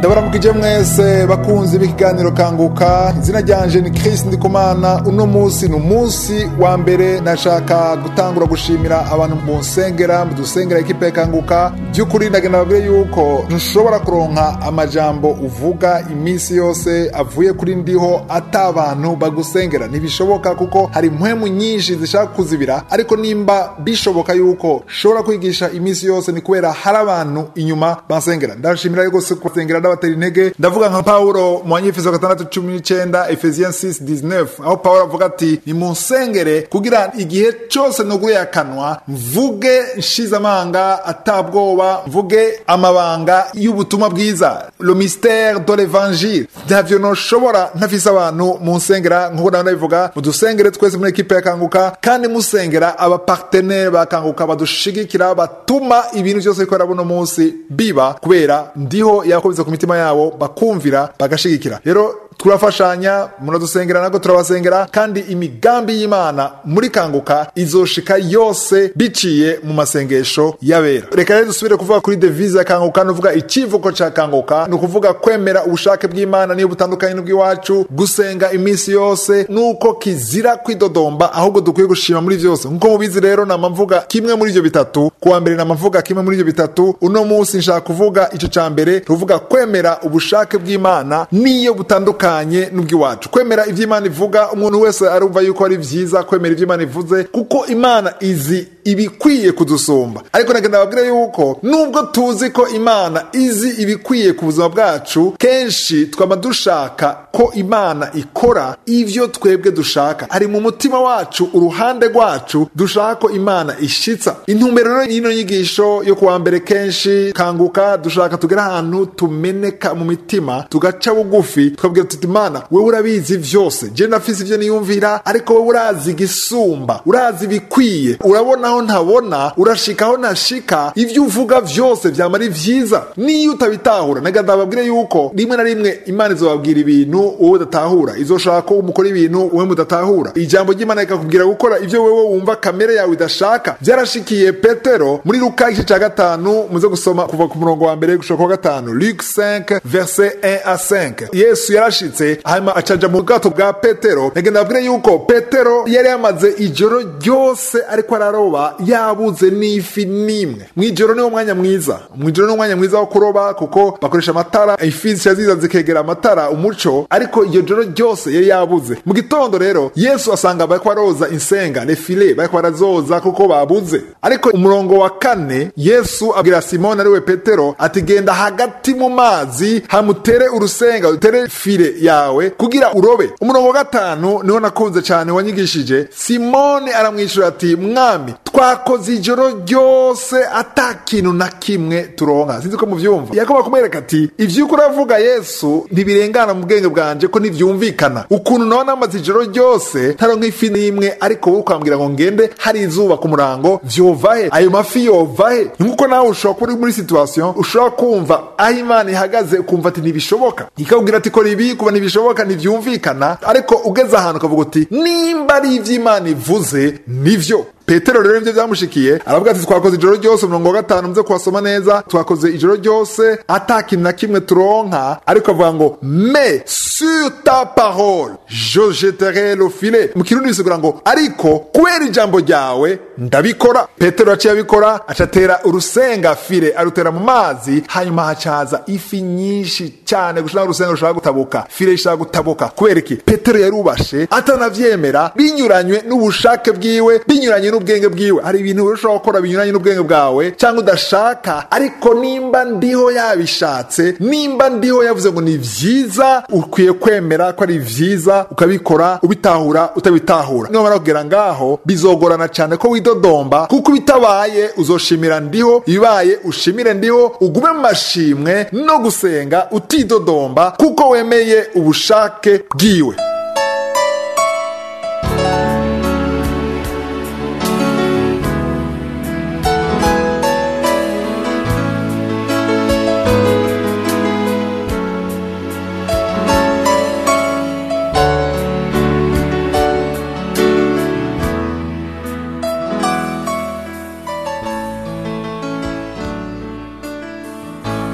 ndabaramukije mwese bakunzi b'ikiganiro kanguka izina ryanje ni Chris Ndikumana uno munsi ni umunsi wa mbere nashaka gutangura gushimira abantu mu nsengera mu dusengera ekipe kanguka by'ukuri ndagenda babwire yuko ntushobora kuronka amajambo uvuga iminsi yose avuye kuri ndiho ata abantu bagusengera ntibishoboka kuko hari impwemu nyinshi zishaka kuzibira ariko nimba bishoboka yuko shobora kwigisha iminsi yose ni kubera hari abantu inyuma bansengera ndashimira rwose kubasengera ndabatera intege ndavuga nka paulo mu banyefeso gatandatu cumi n'icenda efesiens 6 19 aho paulo avuga ati nimunsengere kugira igihe cyose nuguye akanwa mvuge nshizamanga atabwoba mvuge amabanga y'ubutumwa bwiza le mystère de l'évangile ntavyo noshobora ntafise abantu munsengera nk'uko nawe ndabivuga mudusengere twese muri ekipe yakanguka kandi musengera abapartenere bakanguka badushigikira batuma ibintu byose bikorera buno munsi biba kubera ndiho yakobetse ku mitima yabo bakumvira bagashigikira rero turafashanya muradusengera nabwo turabasengera kandi imigambi y'imana muri kanguka izoshika yose biciye mu masengesho y'abera reka rero dusubire kuvuga kuri devise ya kanguka nuvuga icivuko ca kanguka ni ukuvuga kwemera ubushake bw'imana niyo butandukanye n'ubw'iwacu gusenga iminsi yose nuko kizira kwidodomba ahubwo dukwiye gushima muri vyose nkuko mubizi rero nama mvuga kimwe muri ivyo bitatu kuwa mbere nama mvuga kimwe muri ivyo bitatu uno munsi nshaka kuvuga ico ca mbere tuvuga kwemera ubushake bw'imana niyo butandukanye n'ubw'iwacu kwemera ivyo imana ivuga umuntu wese arumva yuko ari vyiza kwemera ivyo imana ivuze kuko imana izi ibikwiye kudusumba ariko nagenda babwire yuko nubwo tuzi ko imana izi ibikwiye ku buzima bwacu kenshi twaba dushaka ko imana ikora ivyo twebwe dushaka ari mu mutima wacu uruhande rwacu dushaka ko imana ishitsa intumbero rero y'ino nyigisho yo kuwa mbere kenshi kanguka dushaka tugera ahantu tumeneka mu mitima tugaca bugufi tukabwira tuti imana wewe urabizi vyose je nafise ivyo niyumvira ariko wewe urazi igisumba urazi ibikwiye urabona aho ntabona urashika aho ntashika ivyo uvuga vyose vyama ari vyiza niyo utabitahura naga ndababwire yuko rimwe na rimwe imana izobabwira ibintu wowe udatahura izoshaka ko umukora ibintu wowe mudatahura ijambo ry'imana rikakubwira gukora ivyo wewe wumva kamere yawe idashaka vyarashikiye petero muri luka igice ca gatanu muze gusoma kuva ku murongo wa mbere gushika kwa gatanu luke 5 verset 1 a 5 yesu yarashitse hanyuma acaja mu bwato bwa petero nagenda babwire yuko petero yari yamaze ijoro ryose ariko araroba yabuze n'ifi n'imwe mw'ijoro niwo mwanya mwiza mw'ijoro niwo mwanya mwiza wo kuroba kuko bakoresha amatara ifi zica ziza zikegera amatara umuco ariko iryo joro ryose yari yabuze mu gitondo rero yesu asanga bariko baroza insenga lefile bariko barazoza kuko babuze ariko umurongo wa kane yesu abwira simoni ariwe petero ati genda hagati mu mazi hamutere urusenga utere file yawe kugira urobe umurongo wa gatanu niho nakunze cyane wanyigishije simoni aramwishyura ati mwami twakoze ijoro ryose ata kintu na kimwe turonka sinzi ko muvyumva yakobo kumwereka ati ivyuko uravuga yesu ntibirengana mu bwenge bwanje ko ntivyumvikana ukuntu nawe namaze ijoro ryose ntaronka ifi n'imwe ariko wowe ukambwira ngo ngende hari izuba ku murango vyovahe ayo mafi yovahe nkuko nawe ushobora kuba uri muri situation ushobora kumva aho imana ihagaze ukumva ati ntibishoboka ikakubwira ati kora ibi kuba ntibishoboka ntivyumvikana ariko ugeze ahantu ukavuga uti nimba ari ivy'imana ivuze nivyo petero rero nivyo vyamushikiye aravuga ati twakoze ijoro ryose umurongo wa gatanu muze kuhasoma neza twakoze ijoro ryose ata kintu na kimwe turonka ariko avuga ngo me sur ta parole je jeterai le filet mu kirundi bisigura ngo ariko kubera ijambo ryawe ndabikora petero yaciye abikora acatera urusenga file arutera mu mazi hanyuma hacaza ifi nyinshi cyane gushira urusenga rushaka gutabuka file ishaka gutabuka kubera iki petero yarubashe atanavyemera binyuranywe n'ubushake bwiwe binyuranye n'ubwenge bwiwe hari ibintu ushobora gukora binyuranye n'ubwenge bwawe cyangwa udashaka ariko nimba ndiho yabishatse nimba ndiho yavuze ngo ni vyiza ukwiye kwemera ko ari vyiza ukabikora ubitahura utabitahura nimara kugera ngaho bizogorana cyane ko widodomba kuko bitabaye uzoshimira ndiho ibibaye ushimire ndiho ugume mu mashimwe no gusenga utidodomba kuko wemeye ubushake bwiwe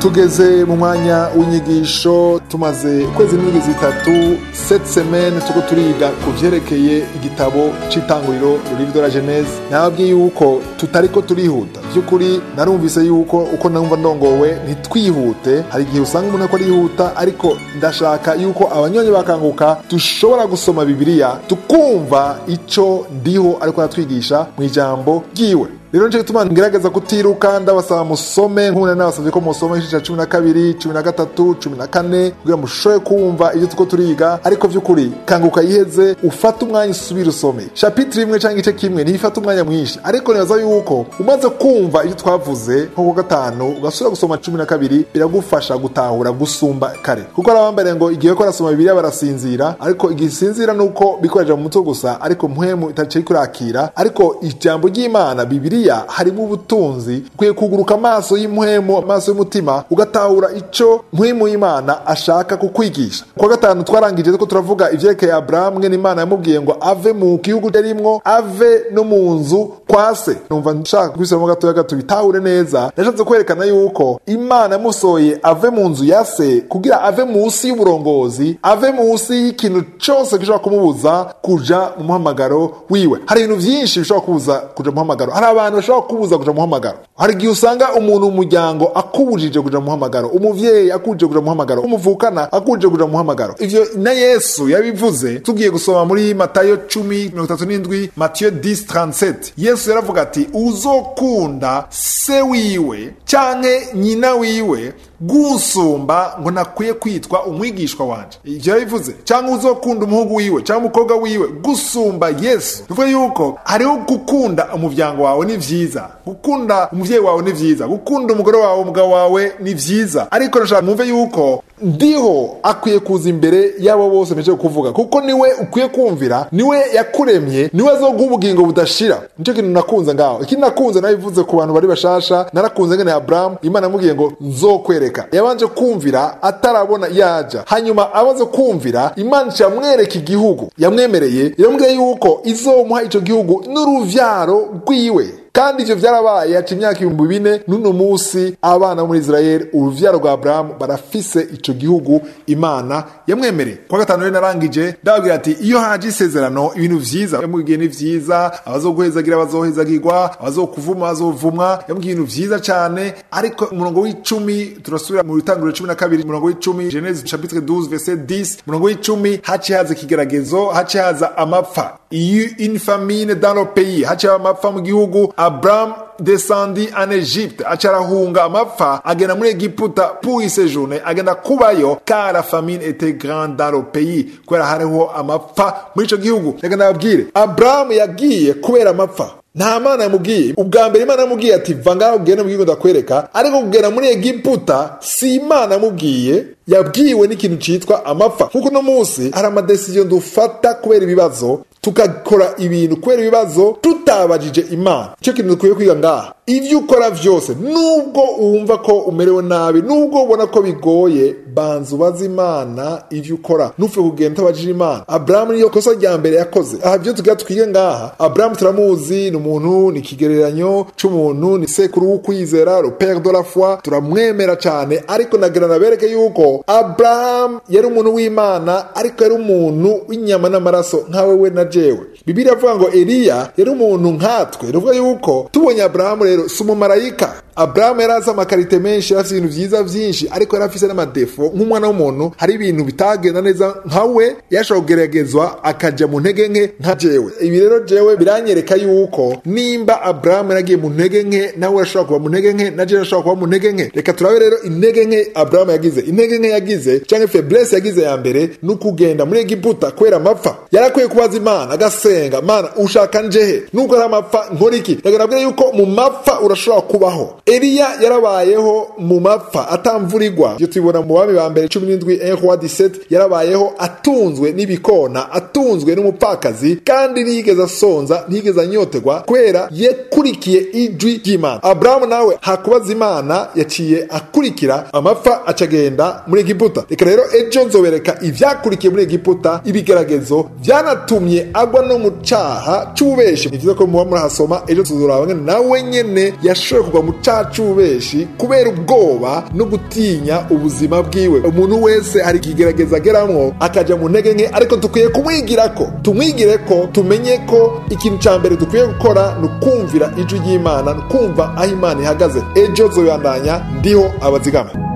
tugeze mu mwanya w'inyigisho tumaze ukwezi n'indwi zitatu set semaine tuko turiga ku vyerekeye igitabo c'itanguriro livre de la genese nababwiye yuko tutariko turihuta vy'ukuri narumvise yuko uko numva ndongowe ntitwihute hari igihe usanga umuntu ariko arihuta ariko ndashaka yuko abanyonyi bakanguka dushobora gusoma bibiliya tukumva ico ndiho ariko aratwigisha mu ijambo ryiwe rero nico gituma ngerageza kutiruka ndabasaba musome nk'ubu nabasabye ko musoma igice ca cumi na kabiri cumi na gatatu cumi na kane kugira mushobore kumva ibyo tuko turiga ariko vy'ukuri kanguka yiheze ufate umwanya usubire usome shapitire imwe canke igice kimwe ntibifata umwanya mwinshi ariko nibaza yuko umaze kumva ibyo twavuze nko ku gatanu ugasubira gusoma cumi na kabiri biragufasha gutahura gusumba kare kuko hari abambere ngo igihe ko arasoma bibiliya barasinzira ariko igisinzira ni uko bikoreja mu mutwe gusa ariko mpwemu itaciye kurakira ariko ijambo ry'imana bibiliya bibiliya harimo ubutunzi ukwiye kuguruka amaso y'impwemu amaso y'umutima ugatahura ico mpwemu y'imana ashaka kukwigisha kwa gatanu twarangije ko turavuga ivyerekeye aburahamu mwene imana yamubwiye ngo ave mu gihugu yarimwo ave no mu nzu kwa se numva nshaka kubisubiramo gatoya gato bitahure neza nashatse kwerekana yuko imana yamusohoye ave mu nzu ya se kugira ave munsi y'uburongozi ave munsi y'ikintu cose gishobora kumubuza kuja mu muhamagaro wiwe hari ibintu vyinshi bishobora kubuza kuja mu muhamagaro hari abantu bashobora kubuza kuja muhamagaro hari igihe usanga umuntu mu muryango akubujije kuja muhamagaro umuvyeyi akubujije kuja muhamagaro umuvukana akubujije kuja muhamagaro ivyo na yesu yabivuze tugiye gusoma muri matayo cumi mirongo itatu n'indwi matiyo 1037 yesu yaravuga ati uzokunda se wiwe canke nyina wiwe gusumba ngo nakwiye kwitwa umwigishwa wanje ivyo yabivuze cyangwa uzokunda umuhungu wiwe cyangwa umukobwa wiwe gusumba yesu bivuga yuko hariho gukunda umuryango wawe ni vyiza gukunda umuvyeyi wawe ni vyiza gukunda umugore wawe umugabo wawe ni vyiza ariko nashaka mwumve yuko ndiho akwiye kuza imbere y'abo bose mpejeje kuvuga kuko niwe ukwiye kumvira niwe yakuremye niwe azoguha ubugingo budashira nicyo kintu nakunze ngaho ikindi nakunze nabivuze ku bantu bari bashasha narakunze ngene aburahamu imana yamubwiye ngo nzokwereka yabanje kumvira atarabona yaja hanyuma amaze kumvira imana yamwereka igihugu yamwemereye iramubwira yuko izomuha ico gihugu n'uruvyaro rwiwe kandi ivyo vyarabaye haca imyaka ibihumbi bine n'uno musi abana bo muri isirayeli uruvyaro rwa aburahamu barafise ico gihugu imana yamwemereye kwa gatanu rero narangije ndababwira ati iyo haje isezerano ibintu vyiza yamubwiye ni vyiza abazoguhezagira bazohezagirwa abazokuvuma bazovumwa yamubwiye ibintu vyiza cane ariko umurongo w'icumi turasubira mu bitanguriro cumi na kabiri umurongo w'icumi genese chapitre 12 verset 10 umurongo w'icumi haciye haza ikigeragezo haciye haza amapfa iyo une famine dans le pays haciye amapfa mu gihugu Abraham descendi en Egypte aca arahunga amapfa agenda muri Egiputa pour y séjourner agenda kubayo car la famine était grande dans le pays kubera hariho amapfa muri ico gihugu reka ndababwire Abraham yagiye kubera amapfa nta mana yamubwiye ubwa mbere imana yamubwiye ati va ngaho ugende mu gihugu ndakwereka ariko kugera muri egiputa si imana yamubwiye yabwiwe n'ikintu citwa amapfa kuko uno munsi hari amadesiziyo dufata kubera ibibazo tukakora ibintu kubera ibibazo tutabajije imana icyo kintu dukwiye kwiga ngaha ibyo ukora vyose nubwo wumva ko umerewe nabi nubwo ubona ko bigoye banza ubaze imana ivyo ukora ntupfe kugenda utabajije imana aburahamu niyo kosa rya mbere yakoze aha vyo tugira twige ngaha aburahamu turamuzi ni umuntu ni ikigereranyo c'umuntu ni sekuru w'ukwizera le père de la foi turamwemera cane ariko nagira nabereke yuko aburahamu yari umuntu w'imana ariko yari umuntu w'inyama n'amaraso nkawe we na jewe bibiliya avuga ngo eliya yari umuntu nkatwe ruvuga yuko tubonye aburahamu rero si umumarayika aburahamu yari azi amakarite menshi yari afite ibintu vyiza vyinshi ariko yari afise n'amadefo nk'umwana w'umuntu hari ibintu bitagenda neza nka we yashobora kugeragezwa akaja mu ntege nke nka jewe ibi rero jewe biranyereka yuko nimba aburahamu yaragiye mu ntege nke nawe ashobora kuba mu ntege nke na jewe ashobora kuba mu ntege nke reka turabe rero intege nke aburahamu yagize intege nke yagize canke feblese yagize ya mbere ni ukugenda muri egiputa kubera amapfa yarakwiye kubaza imana agasenga mana ushaka njehe nubwo ari amapfa nkora iki ndagarabwira yuko mu mapfa urashobora kubaho eliya yarabayeho mu mapfa atamvurirwa ibyo tubibona mu bami ba mbere cumi n'indwi roi 17 yarabayeho atunzwe n'ibikona atunzwe n'umupfakazi kandi ntiyigeze asonza ntiyigeze anyotegwa kubera yakurikiye ijwi ry'imana aburahamu nawe hakubaza imana yaciye akurikira amapfa acagenda muri egiputa reka rero ejo nzobereka ivyakurikiye muri egiputa ibigeragezo vyanatumye agwa no mu caha c'ububeshi ni vyiza ko muba murahasoma ejo tuzoraba ngene nawe nyene yashoboye kugwa mu caha ca cubeshi kubera ubwoba no gutinya ubuzima bwiwe umuntu wese hari ikigerageza ageramwo akaja mu ntege nke ariko dukwiye kumwigirako tumwigire ko tumenye ko ikintu ca mbere dukwiye gukora ni ukumvira ijwi ry'imana ni ukumva aho imana ihagaze ejo zoyandanya ndiho abazigama